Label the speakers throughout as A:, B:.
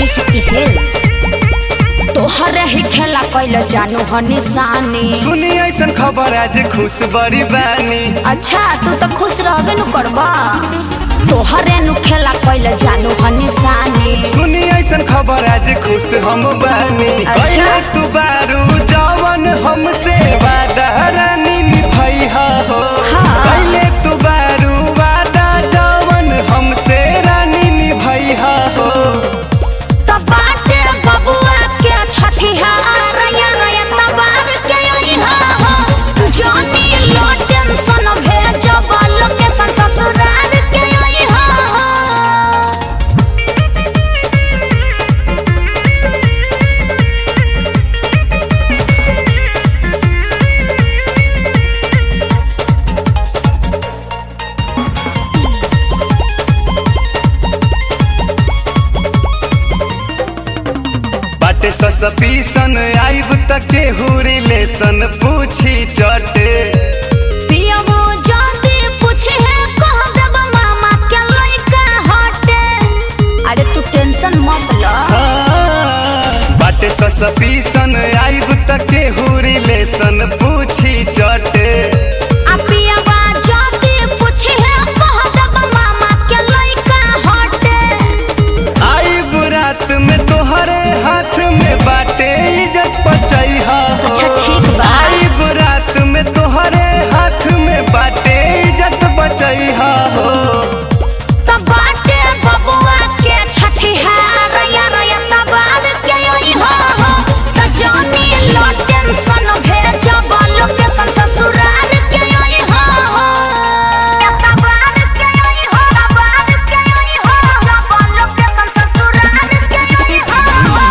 A: शक्ति films तोहरे ही खेला कैल जानू ह निशानी
B: सुनी ऐसन खबर आज खुश बड़ी बानी
A: अच्छा तू तो खुश रहबे नु करबा तोहरे नु खेला कैल जानू ह निशानी
B: सुनी ऐसन खबर आज खुश हम बानी
A: अच्छा।
B: कैले तू बारू जवन हमसे वादा रानी निभैया हो
A: हाँ।
B: कैले तू बारू वादा जवन हमसे रानी निभैया हो
A: तब बाटे बबुआ के छठिहार या या तबार के अइहा हो जानी लो टेंशन भेजब लोकेशन ससुराल के अइहा हो
B: बाटे ससपीसन आइब तक केहू रिलेशन पूछी चटे
A: पियबो जाति पूछे है कह देब मामा के लइका हटे अरे तू टेंशन मत ल
B: बाटे ससपीसन आइब तक केहू रिलेशन पूछी चटे
A: आ पियबा जाति पूछे है कह देब मामा के लइका हटे
B: आइब रात में तोहरे हाथ में बाटे इज्जत बचैहा हो।
A: अच्छा, ठीक बा।
B: आइब रात में तोहरे हाथ में बाटे इज्जत बचैहा हो
A: तब बाटे बबुआ के छठिहार या या तबार के अइहा हो त जानी लो टेंशन भेजब लोकेशन ससुराल के अइहा हो तबार के अइहा तबार के अइहा सब लोकेशन ससुराल के अइहा हो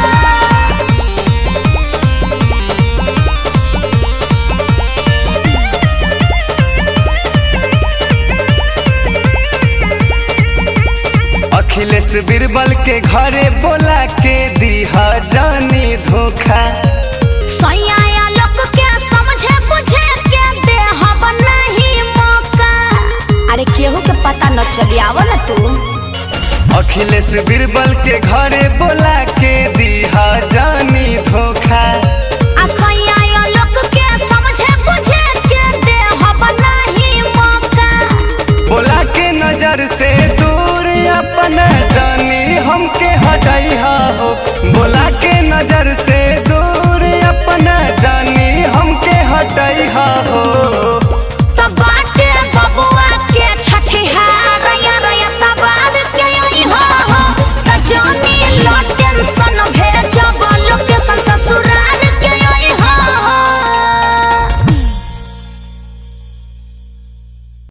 B: अखिलेश बीरबल के घरे बोला के दीहा जानी धोखा
A: सैया लोग के समझे बुझे के दे हम नहीं मौका अरे केहू के पता न चली आव न तू
B: अखिलेश बीरबल के घरे बोला के दीहा जानी धोखा
A: आ सैया लोग के समझे बुझे के दे हम नहीं मौका
B: बोला के नजर से दूर अपना